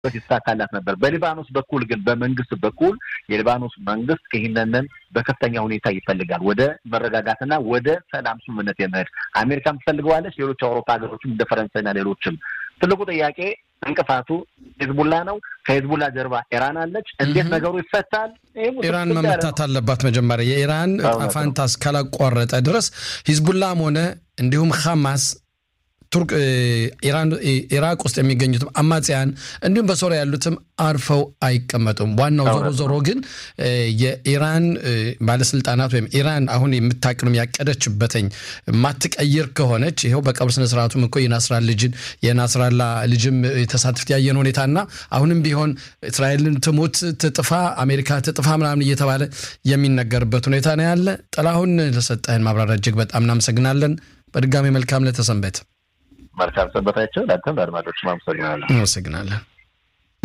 ይሳካላት ነበር። በሊባኖስ በኩል ግን በመንግስት በኩል የሊባኖስ መንግስት ይህንንን በከፍተኛ ሁኔታ ይፈልጋል። ወደ መረጋጋትና ወደ ሰላም ስምምነት የመሄድ አሜሪካም ትፈልገዋለች። ሌሎች አውሮፓ ሀገሮችም እንደ ፈረንሳይና ሌሎችም። ትልቁ ጥያቄ እንቅፋቱ ሂዝቡላ ነው። ከሂዝቡላ ጀርባ ኢራን አለች። እንዴት ነገሩ ይፈታል? ኢራን መመታት አለባት። መጀመሪያ የኢራን ጣፋንታ እስካላቋረጠ ድረስ ሂዝቡላም ሆነ እንዲሁም ሐማስ ቱርክ ኢራቅ ውስጥ የሚገኙትም አማጽያን እንዲሁም በሶሪያ ያሉትም አርፈው አይቀመጡም። ዋናው ዞሮ ዞሮ ግን የኢራን ባለስልጣናት ወይም ኢራን አሁን የምታቅንም ያቀደችበትኝ ማትቀይር ከሆነች ይኸው በቀብር ስነስርዓቱም እኮ የናስራ ልጅን የናስራላ ልጅም የተሳትፍት ያየን ሁኔታና አሁንም ቢሆን እስራኤልን ትሙት ትጥፋ፣ አሜሪካ ትጥፋ ምናምን እየተባለ የሚነገርበት ሁኔታ ነው ያለ። ጥላሁን ለሰጠህን ማብራሪያ እጅግ በጣም እናመሰግናለን። በድጋሚ መልካም ለተሰንበት መልካም ሰንበታቸው። ለአንተም ለአድማጮችም አመሰግናለሁ። አመሰግናለን።